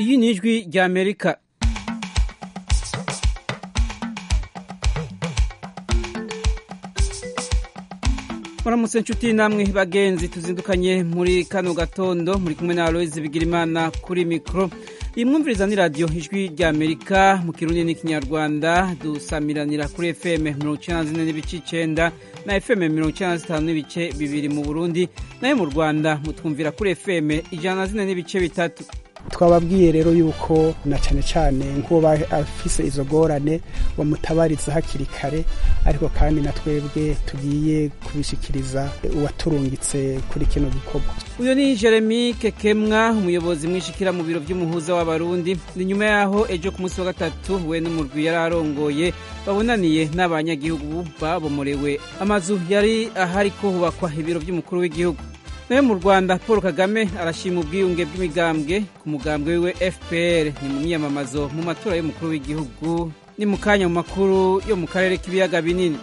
iyi ni ijwi rya amerika muramutse nshuti namwe bagenzi tuzindukanye muri kano gatondo muri kumwe na aloise bigirimana kuri mikoro iyi mwumviriza ni radiyo ijwi rya amerika mu kirundi n'ikinyarwanda dusamiranira kuri fm mirongo icyenda na zine n'ibice icyenda na fm mirongo icyenda na zitanu n'ibice bibiri mu burundi nayo mu rwanda mutwumvira kuri fm ijana na zine n'ibice bitatu twababwiye rero yuko na cyane cyane nk'uwo afise izo ngorane bamutabariza hakiri kare ariko kandi na twebwe tugiye kubishikiriza uwaturungitse kuri kino gikorwa uyu ni jeremy kekemwa umuyobozi mwishikira mu biro by'umuhuza w'abarundi ni nyuma yaho ejo ku munsi wa gatatu we n'umurwi yari arongoye babonaniye n'abanyagihugu babomorewe amazu yari ahariko hubakwa ibiro by'umukuru w'igihugu nayo mu rwanda paul kagame arashima ubwiyunge bw'imigambwe ku mugambwe wiwe fpr ni mu myiyamamazo mu matora y'umukuru w'igihugu ni mu kanya mu makuru yo mu karere k'ibiyaga binini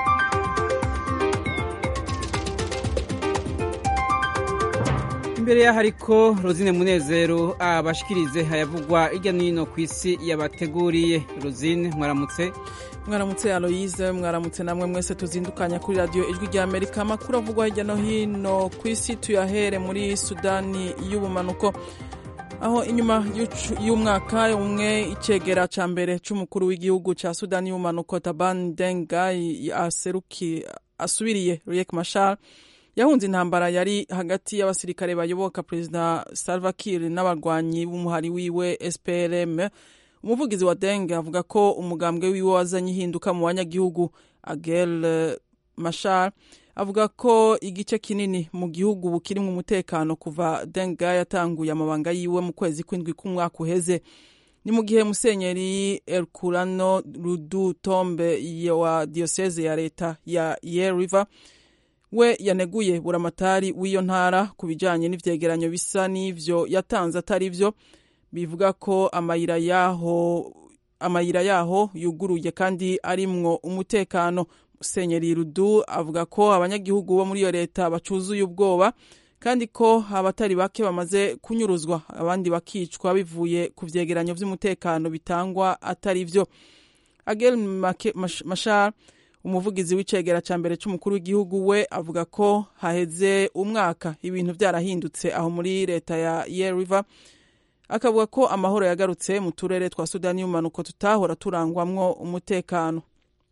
imbere y'aho ariko rozine munezero abashikirize hayavugwa hirya no hino ku isi yabateguriye rozine mwaramutse mwaramutse aloyize mwaramutse namwe mwese tuzindukanya kuri radiyo ijwi rya amerika amakuru avugwa hirya no hino ku isi tuyahere muri sudani y'ubumanuko aho inyuma y'umwaka umwe icegera ca mbere c'umukuru w'igihugu ca sudani y'ubumanuko taban dengai aseruki asubiriye riek mashar yahunze intambara yari hagati y'abasirikare bayoboka perezida salva kiir n'abarwanyi b'umuhari wiwe sprm umuvugizi wa denge avuga ko umugambwe wiwe wazanye ihinduka mu banyagihugu agel mashar avuga ko igice kinini mu gihugu bukirimwo umutekano kuva denge yatanguye amabanga yiwe mu kwezi kw'indwi k'umwaka uheze ni mu gihe musenyeri erkurano rudu tombe wa diyoseze ya leta ya ye river we yaneguye buramatari w'iyo ntara ku bijanye n'ivyegeranyo bisa n'ivyo yatanze atari vyo bivuga ko amayira yaho amayira yaho yuguruye kandi arimwo umutekano musenyeri rudu avuga ko abanyagihugu bo muri iyo leta bacuzuye ubwoba kandi ko abatari bake bamaze kunyuruzwa abandi bakicwa bivuye ku vyegeranyo vy'umutekano bitangwa atari vyo agel mashar umuvugizi w'icegera ca mbere c'umukuru w'igihugu we avuga ko haheze umwaka ibintu vyarahindutse aho muri leta ya ye river akavuga ko amahoro yagarutse mu turere twa sudani y'umanuko tutahora turangwamwo umutekano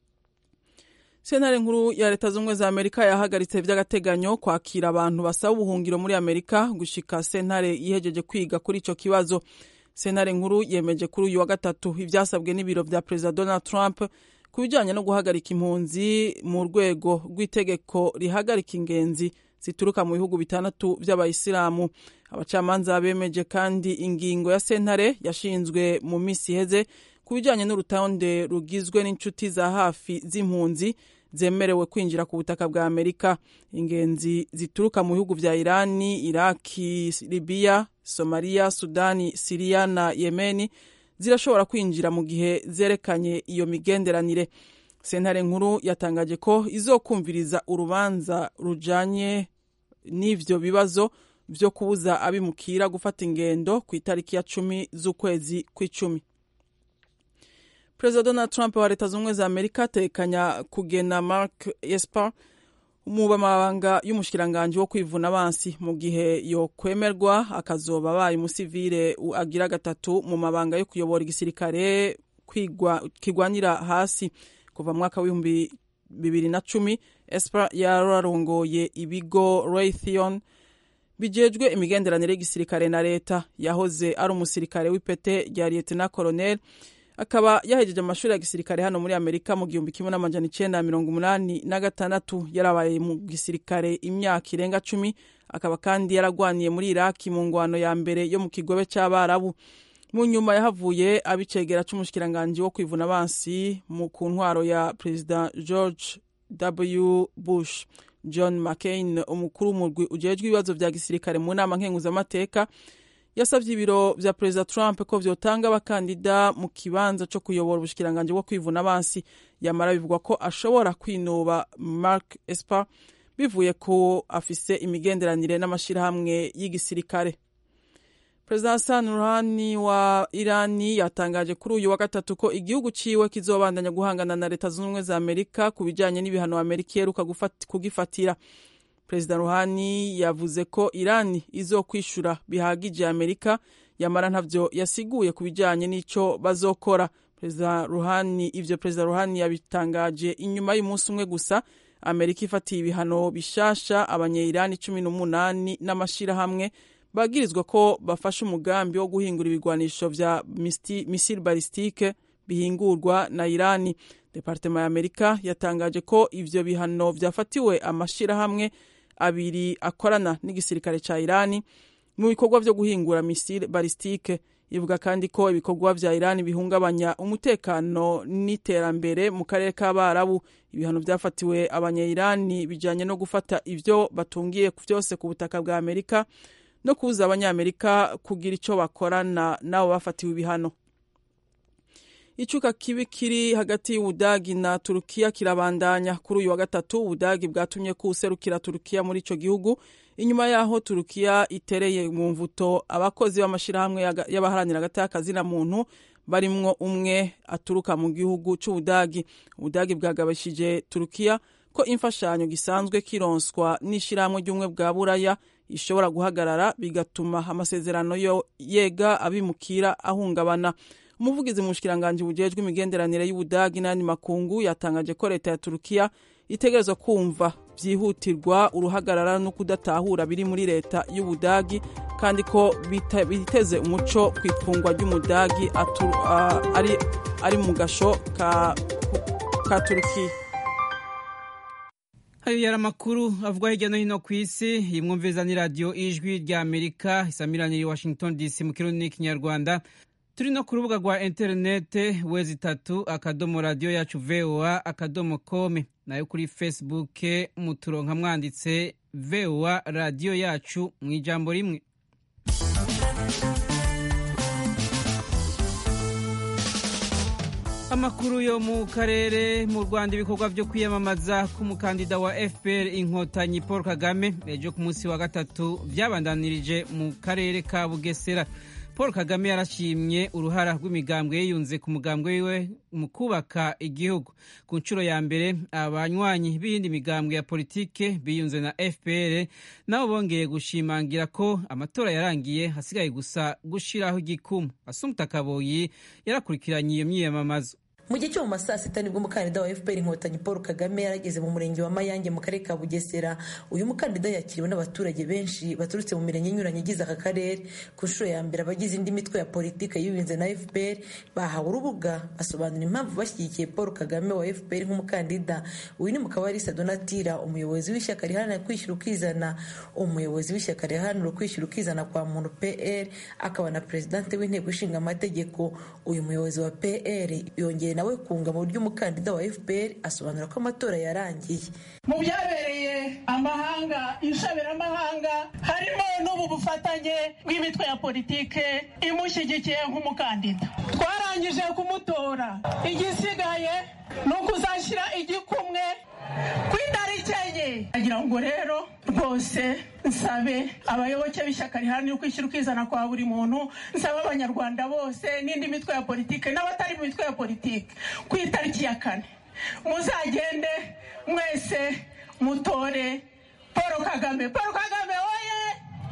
sentare nkuru ya leta z'ubumwe za amerika yahagaritse vy'agateganyo kwakira abantu basaba ubuhungiro muri amerika gushika sentare yihejeje kwiga kuri ico kibazo sentare nkuru yemeje kuri uyu wa gatatu ivyasabwe n'ibiro vya perezida donald trump ku bijanye no guhagarika impunzi mu rwego rw'itegeko rihagarika ingenzi zituruka mu bihugu bitandatu vy'abayisilamu abacamanza bemeje kandi ingingo ya sentare yashinzwe mu misi iheze ku bijanye n'urutonde rugizwe n'inshuti za hafi z'impunzi zemerewe kwinjira ku butaka bwa amerika ingenzi zituruka mu bihugu vya irani iraki libiya somaliya sudani siriya na yemeni zirashobora kwinjira mu gihe zerekanye iyo migenderanire sentare nkuru yatangaje ko izokumviriza urubanza rujanye n'ivyo bibazo vyo kubuza abimukira gufata ingendo ku itariki ya cumi z'ukwezi kw'icumi perezida donald trump wa leta z'ubumwe za amerika atekanya kugena mark esper mu mabanga y'umushikiranganji wo kwivuna abansi mu gihe yokwemerwa akazoba abaye umusivile agira gatatu mu mabanga yo kuyobora igisirikare kigwanira hasi kuva mu mwaka w'ibihumbi bibiri na cumi esper yararongoye ibigo raytheon bijejwe imigenderanire y'igisirikare na leta yahoze ari umusirikare w'ipete rya lieutenant colonel akaba yahejeje amashuri ya gisirikare hano muri amerika mu gihumbi kimwe n'amajana icenda mirongo umunani na gatandatu yarabaye mu gisirikare imyaka irenga cumi akaba kandi yaragwaniye muri iraki mu ngwano ya mbere yo mu kigobe c'abarabu mu nyuma yahavuye abicegera c'umushikiranganji wo kwivuna abansi mu ku ntwaro ya perezida george w bush john mccain umukuru w'umurwi ujejwe ibibazo vya gisirikare mu nama nkenguzamateka yasavye ibiro vya perezida trump ko vyotanga abakandida mu kibanza co kuyobora ubushikiranganji bwo kwivuna abansi yamara bivugwa ko ashobora kwinuba mark esper bivuye ko afise imigenderanire n'amashirahamwe y'igisirikare perezida hassan ruhani wa irani yatangaje kuri uyu wa gatatu ko igihugu ciwe kizobandanya guhangana na leta zunze ubumwe za amerika ku bijanye n'ibihano amerika iheruka kugifatira perezida ruhani yavuze ko irani izokwishura bihagije amerika yamara ntavyo yasiguye ku bijanye n'ico bazokora perezida ruhani ivyo perezida ruhani yabitangaje inyuma y'umunsi umwe gusa amerika ifatiye ibihano bishasha abanyeirani cumi n'umunani n'amashirahamwe bagirizwa ko bafashe umugambi wo guhingura ibigwanisho vya misile balistike bihingurwa na irani departema ya amerika yatangaje ko ivyo bihano vyafatiwe amashirahamwe abiri akorana n'igisirikare ca irani mu bikorwa vyo guhingura misile balistike ivuga kandi ko ibikorwa vya irani bihungabanya umutekano n'iterambere mu karere k'abarabu ibihano vyafatiwe abanyairani bijanye no gufata ivyo batungiye vyose ku butaka bwa amerika no kubuza abanyamerika kugira ico bakorana nabo bafatiwe ibihano icuka kibi kiri hagati y'ubudagi na turukiya kirabandanya kuri uyu wa gatatu ubudagi bwatumye ko userukira turukiya muri ico gihugu inyuma yaho turukiya itereye mu mvuto abakozi b'amashirahamwe y'abaharanira hagati y'akazina muntu barimwo umwe aturuka mu gihugu c'ubudagi ubudagi bwagabishije turukiya ko imfashanyo gisanzwe kironswa n'ishirahamwe ry'ubumwe bwa buraya ishobora guhagarara bigatuma amasezerano yo yega abimukira ahungabana umuvugizi mu bushikiranganji bujejwe imigenderanire y'ubudagi n'ayandi makungu yatangaje ko leta ya turukiya itegerezwa kumva byihutirwa uruhagarara no kudatahura biri muri leta y'ubudagi kandi ko biteze umuco ku ifungwa ry'umudagi ari, ari mu gasho ka, ka turukiya hari yari amakuru avugwa hirya no hino ku isi imwumviza ni radiyo ijwi rya amerika isamiraniye washington dc mu kirundi n'ikinyarwanda turi no ku rubuga rwa interinete wezi itatu akadomo radiyo yacu voa akadomo kome nayo kuri facebook muturonka mwanditse voa radiyo yacu mu ijambo rimwe amakuru yo mu karere mu rwanda ibikorwa byo kwiyamamaza k'umukandida wa fpr inkotanyi paul kagame ejo ku munsi wa gatatu byabandanirije mu karere ka bugesera paul kagame yarashimye uruhara rw'imigambwe yiyunze ku mugambwe wiwe mu kubaka igihugu ku nshuro ya mbere abanywanyi b'iyindi migambwe ya politike biyunze na fpr nabo bongeye gushimangira ko amatora yarangiye hasigaye gusa gushiraho igikumu asumta kaboyi yarakurikiranye iyo myiyamamazo mu gihe cyo mu masaa sita nibwo umukandida wa fpr inkotanyi paul kagame yarageze mu murenge wa mayange mu karere ka bugesera uyu mukandida yakiriwe n'abaturage benshi baturutse mu mirenge inyuranye igize aka karere ku nshuro ya mbere abagize indi mitwe ya politiki yiyunze na fpr bahawe urubuga basobanura impamvu bashyigikiye paul kagame wa fpr nk'umukandida uyu ni mukabarisa donatira umuyobozi w'ishyaka riharanira kwishyura ukizana umuyobozi w'ishyaka riharanira kwishyura ukizana kwa muntu pr akaba na perezidante w'inteko ishinga amategeko uyu muyobozi wa pr yongeye nawe kunga mu buryo umukandida wa fpr asobanura ko amatora yarangiye mu byabereye amahanga inshabiramahanga harimo n'ubu bufatanye bw'imitwe ya politike imushyigikiye nk'umukandida twarangije kumutora igisigaye ni ukuzashyira igikumwe ku itariki enye agira ngo rero rwose nsabe abayoboke b'ishyaka riharanira ukwishyira ukizana kwa buri muntu nsabe abanyarwanda bose n'indi mitwe ya politike n'abatari mu mitwe ya politike ku itariki ya kane muzagende mwese mutore paul kagame paul kagame oye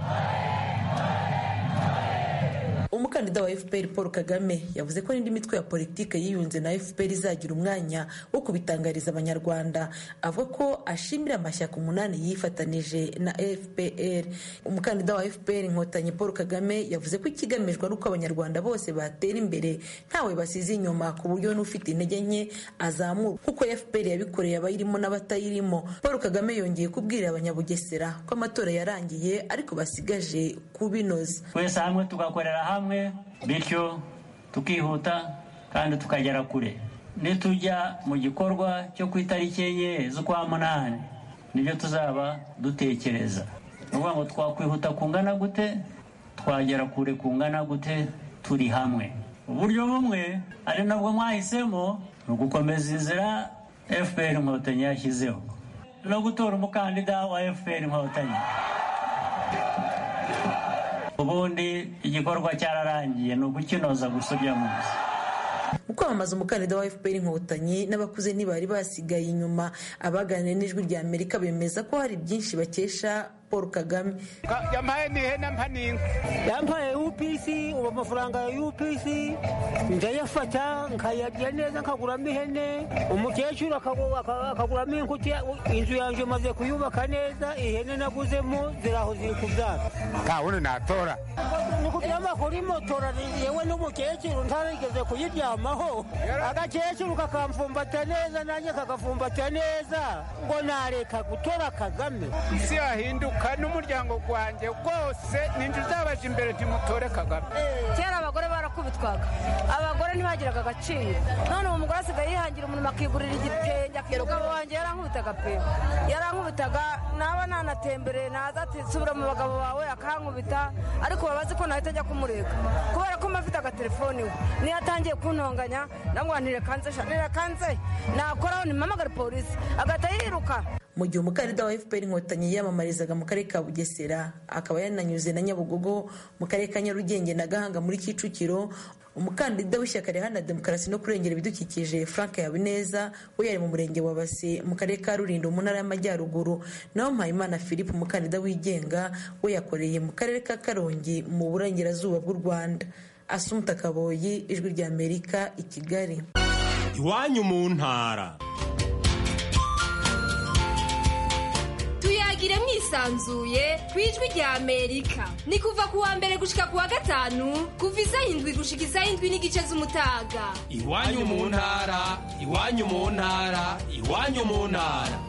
umukandida wa fpr paul kagame yavuze ko n'indi mitwe ya politiki yiyunze na fpr izagira umwanya wo kubitangariza abanyarwanda avuga ko ashimira amashyaka umunani yifatanije na fpr umukandida wa fpr inkotanyi paul kagame yavuze ko ikigamijwe ari uko abanyarwanda bose batera imbere ntawe basize inyuma ku buryo n'ufite intege nke azamurwa kuko fpr yabikoreye abayirimo n'abatayirimo paul kagame yongeye kubwira abanyabugesera ko amatora yarangiye ariko basigaje kubinoza twese hamwe tugakorera hamwe bityo tukihuta kandi tukagera kure nitujya mu gikorwa cyo ku itariki enye z'ukwa munani nibyo tuzaba dutekereza ni ukuvuga ngo twakwihuta kungana gute twagera kure kungana gute turi hamwe uburyo bumwe ari nabwo mwahisemo ni ugukomeza inzira fpr inkotanyi yashyizeho no gutora umukandida wa fpr inkotanyi ubundi igikorwa cyararangiye ni ukukinoza gusa ujya munsi mu kwamamaza umukandida wa fpr inkotanyi n'abakuze ntibari basigaye inyuma abaganiriye n'ijwi rya amerika bemeza ko hari byinshi bakesha paul kagame yampaye n'ihene mpa n'inka yampaye upc ubu amafaranga ya upc ndayafata nkayarya neza nkaguramo ihene umukecuru akaguramo inkuti inzu yanjye maze kuyubaka neza ihene naguzemo ziraho ziri kubyara nta wundi natora ni kugira ngo akore imotora yewe n'umukecuru ntarigeze kuyiryamaho agakecuru kakamfumbata neza nanjye kagafumbata neza ngo nareka gutora kagame isi yahinduka n'umuryango wanjye rwose ninjye uzabaje imbere ntimutore kagame kera abagore barakubitwaga abagore ntibagiraga agaciro none ubu mugore asigaye yihangira umuntu akigurira igitenge umugabo wanjye yarankubitaga pe yarankubitaga naba nanatembereye naza ati subira mu bagabo bawe akankubita ariko babazi ko nahita ajya kumureka kubera ko mba afite agatelefoni we niyo atangiye kuntonganya ndamubwira ntirekanze ntirekanze nakoraho nimamagare polisi agahita yiruka mu gihe umukandida wa fpr inkotanyi yiyamamarizaga mu karere ka bugesera akaba yananyuze na nyabugogo mu karere ka nyarugenge na gahanga muri kicukiro umukandida w'ishyaka riharanira demokarasi no kurengera ibidukikije frank habineza we yari mu murenge wa base mu karere ka rulindo mu ntara y'amajyaruguru naho mpayimana philippe umukandida wigenga we yakoreye mu karere ka karongi mu burengerazuba bw'u rwanda asumuta kaboyi ijwi rya amerika i kigali iwanyu mu ntara tuyagire mwisanzuye ku ijwi rya amerika ni kuva ku wa mbere gushika ku wa gatanu kuva isaha indwi gushika isaha indwi n'igice z'umutaga iwanyu mu ntara iwanyu mu ntara iwanyu mu ntara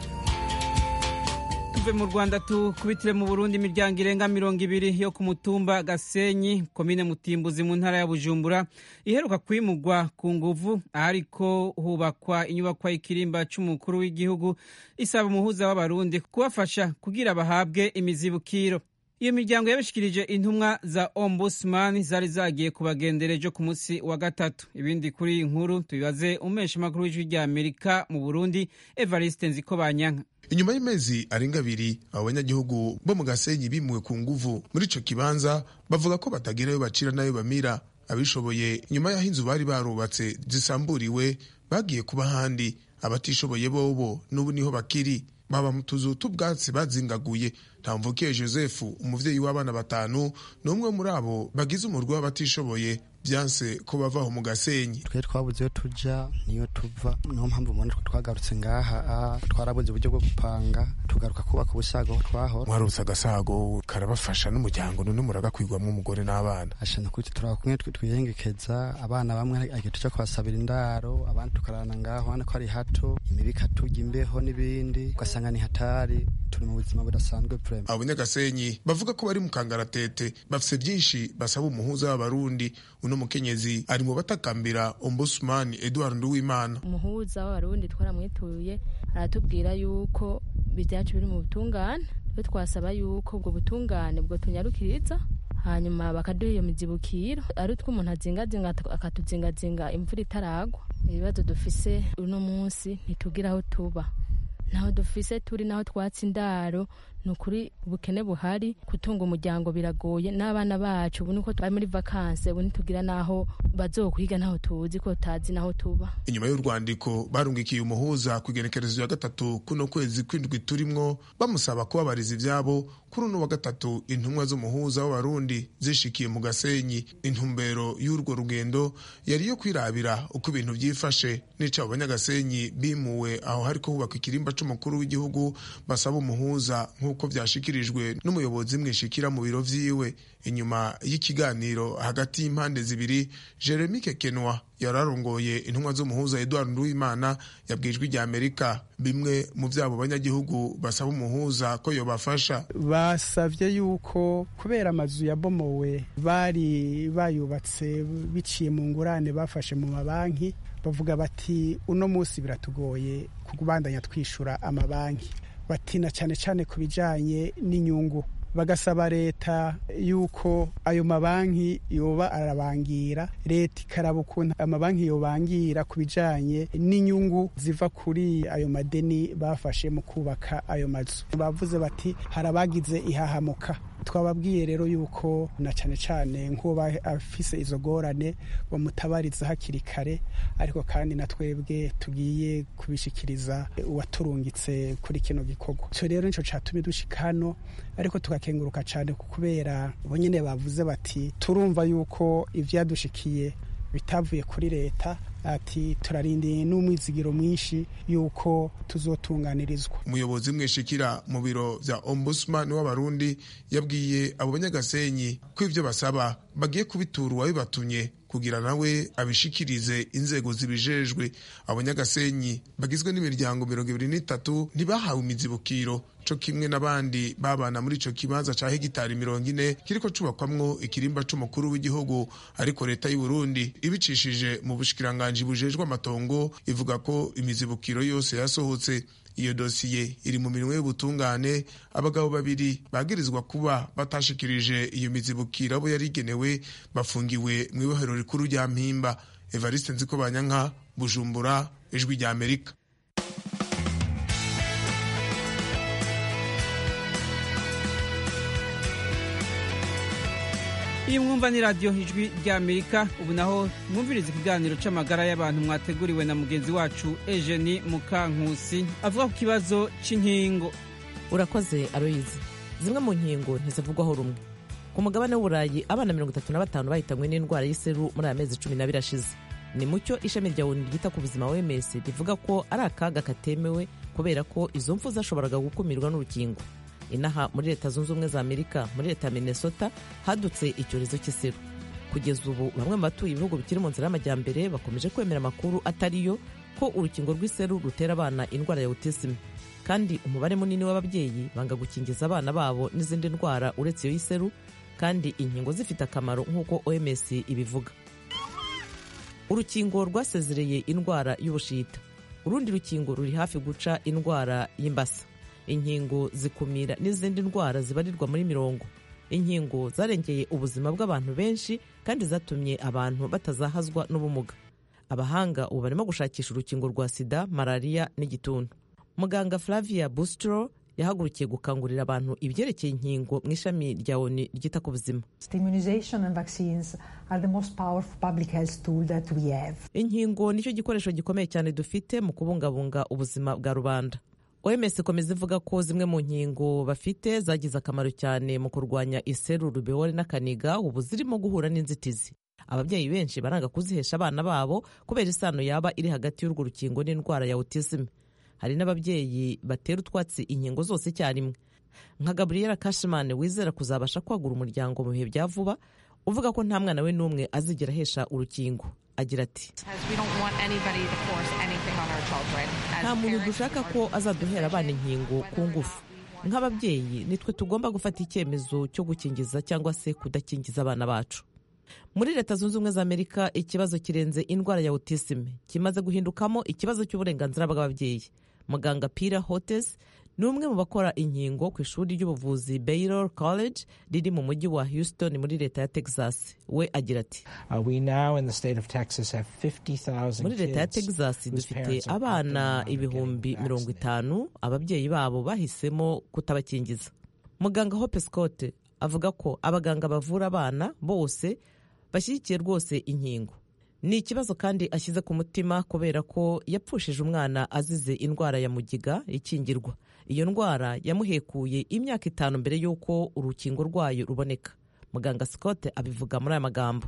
tuve mu rwanda tukubitire mu burundi imiryango irenga mirongo ibiri yo ku mutumba gasenyi komine mutimbuzi mu ntara ya bujumbura iheruka kwimugwa ku nguvu ahariko hubakwa inyubakwa y'ikirimba c'umukuru w'igihugu isaba umuhuza w'abarundi kubafasha kugira bahabwe imizibukiro iyo miryango yabishikirije intumwa za ombudsman zari zagiye kubagendera ejo ku munsi wa gatatu ibindi kuri iyi nkuru tubibaze umesha makuru w'ijwi rya amerika mu burundi evariste nzikobanyanka inyuma y'amezi arenga abiri abo banyagihugu bo mu gasenyi bimuwe ku nguvu muri ico kibanza bavuga ko batagira ayo bacira n'ayo bamira abishoboye nyuma y'aho inzu bari barubatse zisamburiwe bagiye kuba ahandi abatishoboye bobo n'ubu niho bakiri baba mu tuzu t'ubwatsi bazingaguye ntamvukiye joseph umuvyeyi w'abana batanu ni umwe muri abo bagize umurwi w'abatishoboye byanse ko bavaho mu gasenyi twe twabuze iyo tuja niyo tuva niyo mpamvu mubona twe twagarutse ngaha twarabuze uburyo bwo gupanga tugaruka kubaka ubusago aho twahora mwarutse agasago karabafasha n'umuryango none muragakwirwamo umugore n'abana ashana kuri turaba kumwe twiyengekeza abana bamwe igihe tuja kubasabira indaro abandi tukarana ngaho ubona ko ari hato imibi ikatujya imbeho n'ibindi ugasanga ni hatari turi mu buzima budasanzwe vrema abo banyagasenyi bavuga ko bari mu kangaratete bafise byinshi basaba umuhuza w'abarundi uno mukenyezi ari mu batakambira ombudsman Edward Nduwimana umuhuza w'abarundi twaramwituye aratubwira yuko ibyacu biri mu butungane twe twasaba yuko ubwo butungane bwo tunyarukiriza hanyuma bakaduha iyo mizibukiro ari utwo umuntu azingazinga akatuzingazinga imvura itaragwa ibibazo dufise uno munsi ntitugira aho tuba naho dufise turi naho twatsi indaro ni ukuri ubukene buhari gutunga umuryango biragoye n'abana bacu ubu niko bari muri vakanse ubu ntitugira n'aho bazokwiga ntaho tuzi ko tazi n'aho tuba inyuma y'urwandiko barungikiye umuhuza ku igenekerezo ya gatatu kuno kwezi kw'indwi turimwo bamusaba kubabariza ivyabo kuri uno wa gatatu intumwa z'umuhuza w'abarundi zishikiye mu gasenyi intumbero y'urwo rugendo yari iyo kwirabira uko ibintu vyifashe n'ico abo banyagasenyi bimuwe aho hariko hubakwa ikirimba c'umukuru w'igihugu basaba umuhuza nk'uko vyashikirijwe n'umuyobozi mwishikira mu biro vyiwe inyuma y'ikiganiro hagati y'impande zibiri jeremy kekenwa yararongoye intumwa z'umuhuza edward nduwimana yabwijwe rya amerika bimwe mu vyabo banyagihugu basaba umuhuza ko yobafasha basavye yuko kubera amazu yabomowe bari bayubatse biciye mu ngurane bafashe mu mabanki bavuga bati uno munsi biratugoye kubandanya twishura amabanki batina cyane cyane ku bijanye n'inyungu bagasaba leta yuko ayo mabanki yoba arabangira leta ikaraba ukuntu amabanki yobangira ku bijanye n'inyungu ziva kuri ayo madeni bafashe mu kubaka ayo mazu bavuze bati hari abagize ihahamuka twababwiye rero yuko na cyane cyane nk'uwo afise izo gorane bamutabariza hakiri kare ariko kandi na twebwe tugiye kubishikiriza uwaturungitse kuri kino gikorwa icyo rero nicyo cyatumye dushika hano ariko tugakenguruka cyane kubera bo nyine bavuze bati turumva yuko ibyadushikiye bitavuye kuri leta ati turarindiye n'umwizigiro mwinshi yuko tuzotunganirizwa umuyobozi mwishikira mu biro vya ombudsman w'abarundi yabwiye abo banyagasenyi ko ivyo basaba bagiye kubitura uwabibatumye kugira nawe abishikirize inzego zibijejwe abanyagasenyi bagizwe n'imiryango mirongo ibiri n'itatu ntibahawe imizibukiro co kimwe n'abandi babana muri ico kibanza ca hegitari mirongo ine kiriko cubakwamwo ikirimba c'umukuru w'igihugu ariko leta y'u Burundi ibicishije mu bushikiranganji bujejwe amatongo ivuga ko imizibukiro yose yasohotse iyo dosiye iri mu minwe y'ubutungane abagabo babiri bagirizwa kuba batashikirije iyo mizibukiro abo yari igenewe bafungiwe mu ibohero rikuru rya mpimba evariste nziko banyanka bujumbura ijwi rya amerika iyi mwumva ni radiyo ijwi rya amerika ubu naho mwumviriza ikiganiro c'amagara y'abantu mwateguriwe na mugenzi wacu ejeni mukankusi avuga ku kibazo c'inkingo urakoze aroyizi zimwe mu nkingo ntizivugwaho rumwe ku mugabane w'uburayi abana mirongo itatu na batanu bahitanywe n'indwara y'iseru muri aya mezi cumi n'abiri ashize ni mucyo ishami rya onu ryita ku buzima wms rivuga ko ari akaga katemewe kubera ko izo mfu zashoboraga gukumirwa n'urukingo inaha muri leta zunze ubumwe za amerika muri leta ya minnesota hadutse icyorezo cy'iseru kugeza ubu bamwe mu batuye ibihugu bikiri mu nzira y'amajyambere bakomeje kwemera amakuru atariyo ko urukingo rw'iseru rutera abana indwara ya autism kandi umubare munini w'ababyeyi banga gukingiza abana babo n'izindi ndwara uretse iyo y'iseru kandi inkingo zifite akamaro nk'uko oms ibivuga urukingo rwasezereye indwara y'ubushita urundi rukingo ruri hafi guca indwara y'imbasa inkingo zikumira n'izindi ndwara zibarirwa muri mirongo inkingo zarengeye ubuzima bw'abantu benshi kandi zatumye abantu batazahazwa n'ubumuga abahanga ubu barimo gushakisha urukingo rwa sida malariya n'igituntu muganga flavia bustro yahagurukiye gukangurira abantu ibyerekeye inkingo mu ishami rya oni ryita ku buzima inkingo nicyo gikoresho gikomeye cyane dufite mu kubungabunga ubuzima bwa rubanda oms ikomeza ivuga ko zimwe mu nkingo bafite zagize akamaro cyane mu kurwanya iseru rubeole n'akaniga ubu zirimo guhura n'inzitizi ababyeyi benshi baranga kuzihesha abana babo kubera isano yaba iri hagati y'urwo rukingo n'indwara ya autism hari n'ababyeyi batera utwatsi inkingo zose icyarimwe nka gabriela kashimane wizera kuzabasha kwagura umuryango mu bihe bya vuba uvuga ko nta mwana we n'umwe azigera ahesha urukingo agira ati nta muntu dushaka ko azaduhera abana inkingo ku ngufu nk'ababyeyi nitwe tugomba gufata icyemezo cyo gukingiza cyangwa se kudakingiza abana bacu muri leta zunze ubumwe za amerika ikibazo kirenze indwara ya autism kimaze guhindukamo ikibazo cy'uburenganzira bw'ababyeyi muganga pira hotes ni umwe mu bakora inkingo ku ishuri ry'ubuvuzi baylor college riri mu mujyi wa houston muri leta ya texas we agira ati muri leta ya texas dufite abana ibihumbi mirongo itanu ababyeyi babo bahisemo kutabakingiza muganga hope scott avuga ko abaganga bavura abana bose bashyigikiye rwose inkingo ni ikibazo kandi ashyize ku mutima kubera ko yapfushije umwana azize indwara ya mugiga ikingirwa iyo ndwara yamuhekuye imyaka itanu mbere y'uko urukingo rwayo ruboneka muganga scott abivuga muri aya magambo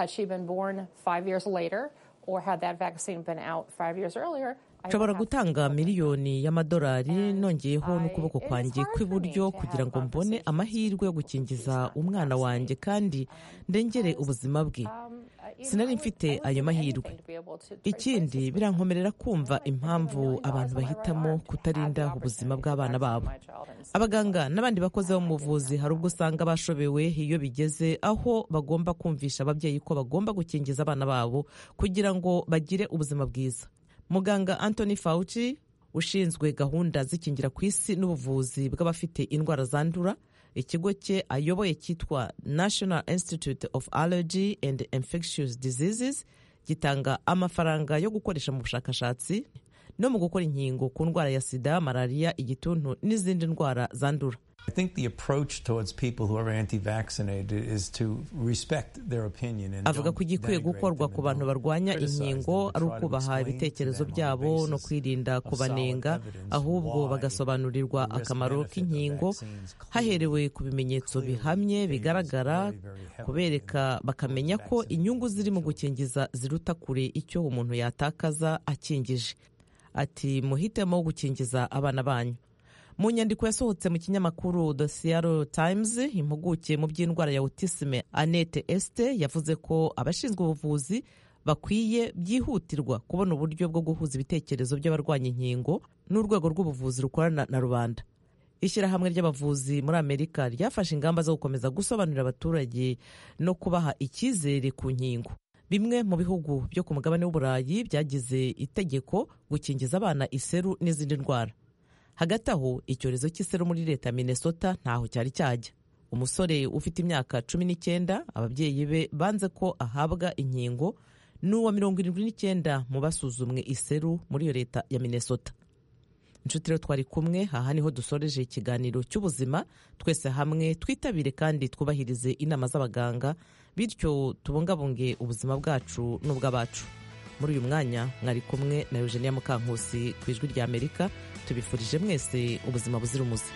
nshobora gutanga miliyoni y'amadolari nongeyeho n'ukuboko kwanjye kw'iburyo kugira ngo mbone amahirwe yo gukingiza umwana wanjye kandi ndengere ubuzima bwe sinari mfite ayo mahirwe ikindi birankomerera kumva impamvu abantu bahitamo kutarinda ubuzima bw'abana babo abaganga n'abandi bakozi bo mu buvuzi hari ubwo usanga bashobewe iyo bigeze aho bagomba kumvisha ababyeyi ko bagomba gukingiza abana babo kugira ngo bagire ubuzima bwiza muganga anthony fauci ushinzwe gahunda z'ikingira ku isi n'ubuvuzi bw'abafite indwara zandura ikigo cye ayoboye cyitwa national institute of allergy and infectious diseases gitanga amafaranga yo gukoresha mu bushakashatsi no mu gukora inkingo ku ndwara ya sida malariya igituntu n'izindi ndwara zandura I think the approach towards people who are anti-vaccinated is to respect their opinion and avuga ko igikwiye gukorwa ku bantu barwanya inkingo ari ukubaha ibitekerezo byabo no kwirinda kubanenga ahubwo bagasobanurirwa akamaro k'inkingo haherewe ku bimenyetso bihamye bigaragara kubereka bakamenya ko inyungu ziri mu gukingiza ziruta kure icyo umuntu yatakaza akingije ati muhitemo gukingiza abana banyu mu nyandiko yasohotse mu kinyamakuru The Seattle Times impuguke mu by'indwara ya autisme Annette Este yavuze ko abashinzwe ubuvuzi bakwiye byihutirwa kubona uburyo bwo guhuza ibitekerezo by'abarwanya inkingo n'urwego rw'ubuvuzi rukorana na rubanda ishyirahamwe ry'abavuzi muri amerika ryafashe ingamba zo gukomeza gusobanurira abaturage no kubaha icyizere ku nkingo bimwe mu bihugu byo ku mugabane w'uburayi byagize itegeko gukingiza abana iseru n'izindi ndwara hagati aho icyorezo cy'iseru muri leta ya minnesota ntaho cyari cyajya umusore ufite imyaka cumi n'icyenda ababyeyi be banze ko ahabwa inkingo n'uwa mirongo irindwi n'icyenda mu basuzumwe iseru muri iyo leta ya minnesota inshuti rero twari kumwe aha niho dusoreje ikiganiro cy'ubuzima twese hamwe twitabire kandi twubahirize inama z'abaganga bityo tubungabunge ubuzima bwacu n'ubw'abacu muri uyu mwanya mwari kumwe na eugenia mukankusi ku ijwi rya amerika tubifurije mwese ubuzima buzira umuze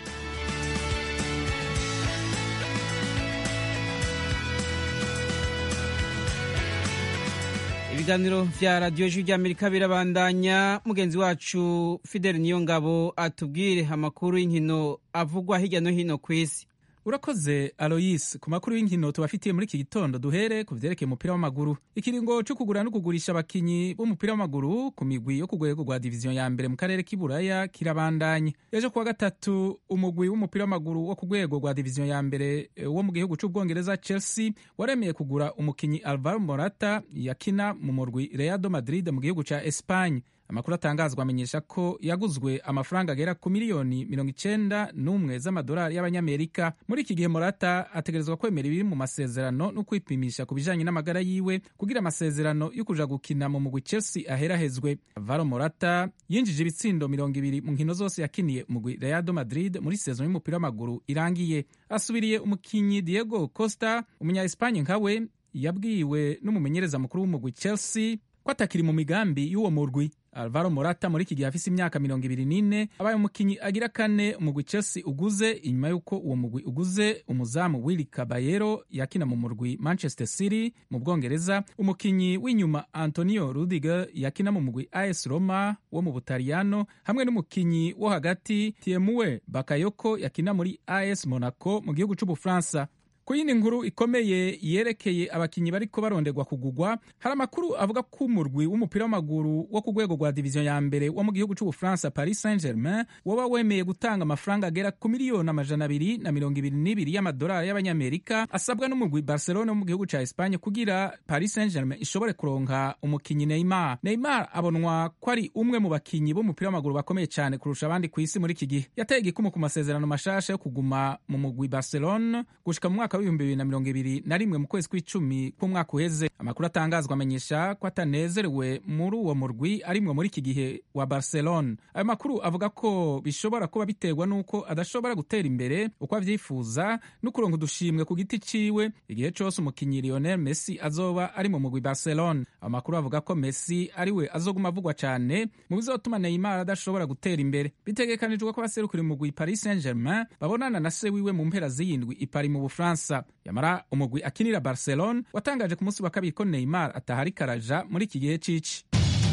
ibiganiro vya radiyo ijwi ry'amerika birabandanya mugenzi wacu fideli niyo ngabo atubwire amakuru y'inkino avugwa hirya no hino ku isi urakoze aloyis ku makuru y'inkino tubafitiye muri iki gitondo duhere ku vyerekeye umupira w'amaguru ikiringo co kugura no kugurisha abakinyi b'umupira w'amaguru ku migwi yo ku rwego rwa diviziyo ya mbere mu karere k'iburaya kirabandanye ejo kuwa gatatu umugwi w'umupira w'amaguru wo ku rwego rwa diviziyo ya mbere wo mu gihugu c'ubwongereza chelsea waremeye kugura umukinyi alvaro morata yakina mu murwi reado madrid mu gihugu ca espagne amakuru atangazwa amenyesha ko yaguzwe amafaranga agera ku miliyoni mirongo icenda n'umwe z'amadolari y'abanyamerika muri iki gihe morata ategerezwa kwemera ibiri mu masezerano no kwipimisha ku bijanye n'amagara yiwe kugira amasezerano yo kuja gukina mu mugwi chelsea aherahezwe varo morata yinjije ibitsindo mirongo ibiri mu nkino zose yakiniye umugwi reado madrid muri sezon y'umupira w'amaguru irangiye asubiriye umukinyi diego costa umunya espanye nkawe yabwiwe n'umumenyereza mukuru w'umugwi chelsea ko atakiri mu migambi y'uwo murwi alvaro morata muri iki gihe afise imyaka mirongo ibiri n'ine abaye umukinyi agira kane umugwi chelsea uguze inyuma y'uko uwo mugwi uguze umuzamu willi kabayero yakina mu murwi manchester city mu bwongereza umukinyi w'inyuma antonio rudiger yakina mu mugwi as roma wo mu butaliyano hamwe n'umukinyi wo hagati tiemuwe bakayoko yakina muri as monaco mu gihugu c'ubufaransa ku yindi nkuru ikomeye yerekeye abakinyi bariko barondegwa kugugwa hari amakuru avuga ko umurwi w'umupira w'amaguru wo ku rwego rwa diviziyo ya mbere wo mu gihugu c'ubufaransa paris saint germain woba wemeye gutanga amafaranga agera ku miliyoni amajana abiri na mirongo ibiri n'ibiri y'amadolari y'abanyamerika asabwa n'umurwi barcelone wo mu gihugu ca espanye kugira paris saint germain ishobore kuronka umukinyi neymar neymar abonwa ko ari umwe mu bakinyi b'umupira w'amaguru bakomeye cyane kurusha abandi ku isi muri iki gihe yateye igikumu ku masezerano mashasha yo kuguma mu mugwi barcelone gushika mu mwaka w'ibihumbi bibiri na mirongo ibiri na rimwe mu kwezi kw'icumi k'umwaka uheze amakuru atangazwa amenyesha ko atanezerewe muri uwo murwi arimwe muri iki gihe wa barcelone ayo makuru avuga ko bishobora kuba biterwa n'uko adashobora gutera imbere uko avyifuza no kuronka udushimwe ku giti ciwe igihe cose umukinyi lionel messi azoba ari mu mugwi barcelone ayo makuru avuga ko messi ariwe azoguma avugwa cane mu bizotuma neymar adashobora gutera imbere bitegekanijwe ko abaserukira umugwi paris saint germain babonana na se wiwe mu mpera z'iyindwi ipari mu bufaransa yamara umugwi akinira barcelone watangaje ku munsi wa kabiri ko neymar atahari karaja muri iki gihe cici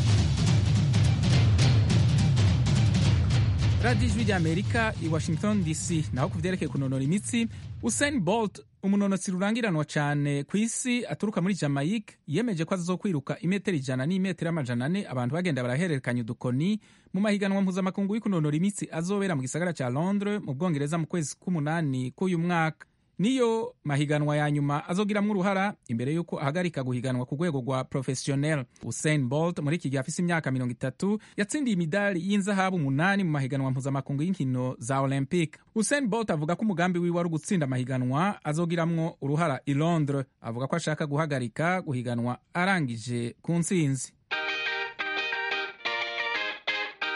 radiyo ijwi ry'amerika i washington dc naho ku vyerekeye kunonora imitsi usain bolt umunonotsi rurangiranwa cyane ku isi aturuka muri jamaica yemeje ko azokwiruka imetero ijana n'imetero amajana ane abantu bagenda barahererekanya udukoni mu mahiganwa mpuzamakungu y'ukunonora imitsi azobera mu gisagara cya londres mu bwongereza mu kwezi k'umunani k'uyu mwaka niyo mahiganwa ya nyuma azogiramwo uruhara imbere y'uko ahagarika guhiganwa ku rwego rwa professionel usain bolt muri iki gihe afise imyaka mirongo itatu yatsindiye imidari y'inzahabu umunani mu mahiganwa mpuzamakungu y'inkino za olympic usain bolt avuga ko umugambi wiwe ari ugutsinda amahiganwa azogiramwo uruhara i londres avuga ko ashaka guhagarika guhiganwa arangije ku ntsinzi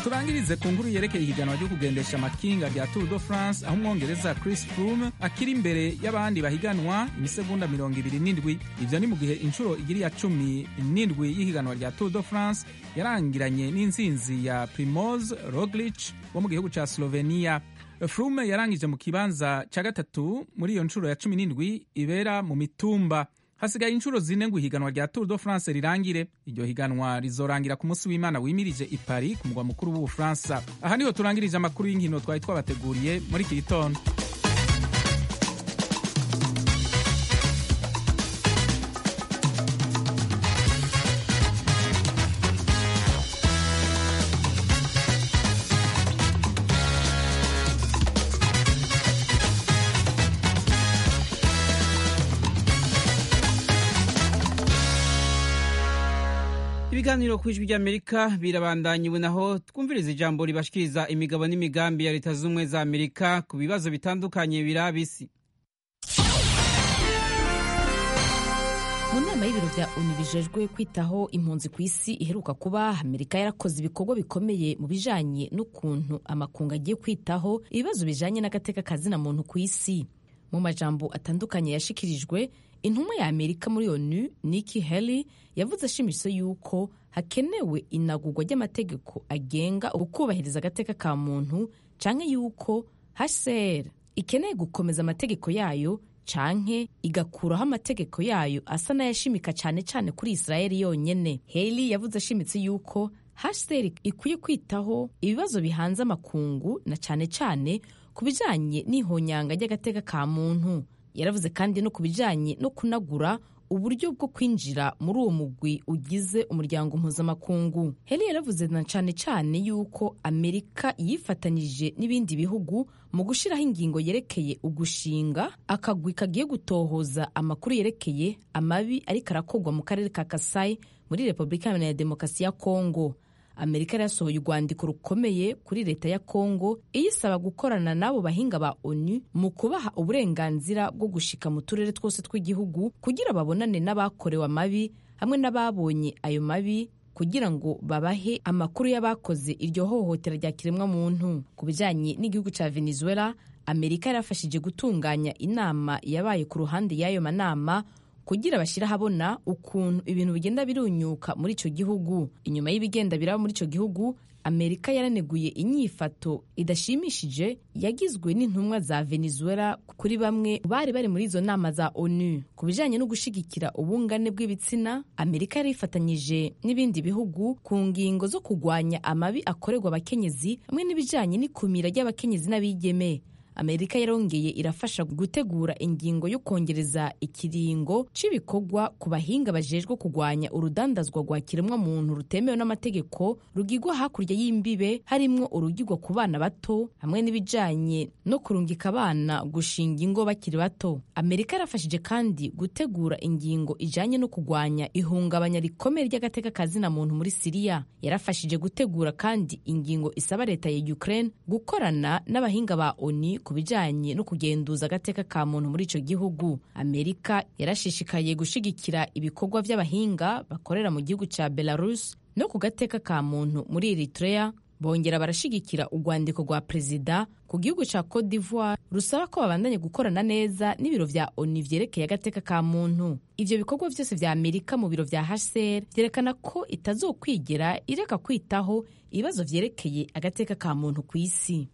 turangirize ku nkuru yerekeye ihiganwa ryo kugendesha amakinga rya tour de france aho umwongereza chris froome akiri imbere y'abandi bahiganwa imisegonda mirongo ibiri n'indwi ivyo ni mu gihe inshuro igiri ya cumi n'indwi y'ihiganwa rya tour de france yarangiranye n'intsinzi ya primoz roglic wo mu gihugu ca slovenia froome yarangije mu kibanza ca gatatu muri iyo nshuro ya cumi n'indwi ibera mu mitumba hasigaye inshuro zine ngo ihiganwa rya tour de france rirangire iryo higanwa rizorangira ku munsi w'imana wimirije i paris ku mugwa mukuru w'ubufaransa aha niho turangirije amakuru y'inkino twari twabateguriye muri iki gitondo ibiganiro ku ijwi ry'amerika birabandanya ubu naho twumviriza ijambo ribashikiriza imigabo n'imigambi ya leta z'ubumwe za amerika ku bibazo bitandukanye biraba isi mu nama y'ibiro bya onu bijejwe kwitaho impunzi ku isi iheruka kuba amerika yarakoze ibikorwa bikomeye mu bijanye n'ukuntu amakungu agiye kwitaho ibibazo bijanye n'agateka kazina muntu ku isi mu majambo atandukanye yashikirijwe intumwa ya amerika muri onu Nikki Haley yavuze ashimisho yuko hakenewe inagurwa ry'amategeko agenga ukubahiriza agateka ka muntu canke yuko HCR ikeneye gukomeza amategeko yayo canke igakuraho amategeko yayo asa n'ayashimika cane cane kuri Israeli yonyene Haley yavuze ashimitse yuko HCR ikwiye kwitaho ibibazo bihanze amakungu na cane cane ku bijanye n'ihonyanga ry'agateka ka muntu yaravuze kandi no ku bijanye no kunagura uburyo bwo kwinjira muri uwo mugwi ugize umuryango mpuzamakungu heli yaravuze na cane cane yuko amerika yifatanyije n'ibindi bihugu mu gushyiraho ingingo yerekeye ugushinga akagwi kagiye gutohoza amakuru yerekeye amabi ariko arakorwa mu karere ka kasai muri repubulika iharanira demokarasi ya kongo amerika yarasohoye urwandiko rukomeye kuri leta ya kongo iyisaba gukorana n'abo bahinga ba onu mu kubaha uburenganzira bwo gushika mu turere twose tw'igihugu kugira babonane n'abakorewe amabi hamwe n'ababonye ayo mabi kugira ngo babahe amakuru y'abakoze iryo hohotera rya kiremwamuntu ku bijyanye n'igihugu cya venezuela amerika yarafashije gutunganya inama yabaye ku ruhande y'ayo manama kugira bashyire ahabona ukuntu ibintu bigenda birunyuka muri icyo gihugu inyuma y'ibigenda biraba muri icyo gihugu amerika yaraneguye inyifato idashimishije yagizwe n'intumwa za venezuela kuri bamwe bari bari muri izo nama za onu ku bijyanye no gushyigikira ubungane bw'ibitsina amerika yari ifatanyije n'ibindi bihugu ku ngingo zo kurwanya amabi akorerwa abakenyezi hamwe n'ibijyanye n'ikumira ry'abakenyezi n'abigeme amerika yarongeye irafasha gutegura ingingo yo kongereza ikiringo cy'ibikorwa ku bahinga bajejwe kurwanya urudandazwa rwa kiremwamuntu rutemewe n'amategeko rugigwa hakurya y'imbibe harimwo urugigwa ku bana bato hamwe n'ibijanye no kurungika abana gushinga ingo bakiri bato amerika yarafashije kandi gutegura ingingo ijanye no kurwanya ihungabanya rikomeye ry'agateka kazina muntu muri siriya yarafashije gutegura kandi ingingo isaba leta ya ukraine gukorana n'abahinga ba oni ku bijyanye no kugenduza agateka ka muntu muri icyo gihugu amerika yarashishikaye gushyigikira ibikorwa by'abahinga bakorera mu gihugu cya belarus no ku gateka ka muntu muri eritrea bongera barashyigikira urwandiko rwa perezida ku gihugu cya cote d'ivoire rusaba ko babandanya gukorana neza n'ibiro vya onu vyerekeye agateka ka muntu ivyo bikorwa vyose vya amerika mu biro vya hcr vyerekana ko itazokwigera ireka kwitaho ibibazo vyerekeye agateka ka muntu ku isi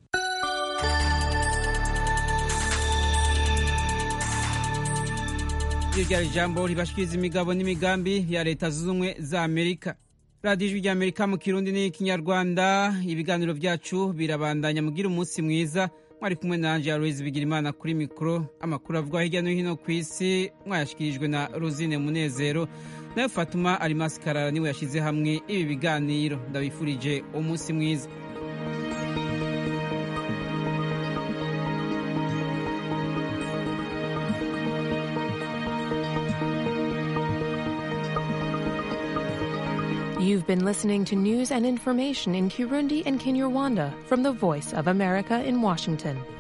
iryo ryari ijambo ribashikiriza imigabo n'imigambi ya leta zunze ubumwe za amerika radiyo ijwi ry'amerika mu kirundi n'ikinyarwanda ibiganiro byacu birabandanya mugira umunsi mwiza mwari kumwe na angela louise bigirimana kuri mikoro amakuru avugwa hirya no hino ku isi mwayashyikirijwe na rosine munezero nayo fatuma arimasi karara niwe yashyize hamwe ibi biganiro ndabifurije umunsi mwiza You've been listening to news and information in Kirundi and Kinyarwanda from the Voice of America in Washington.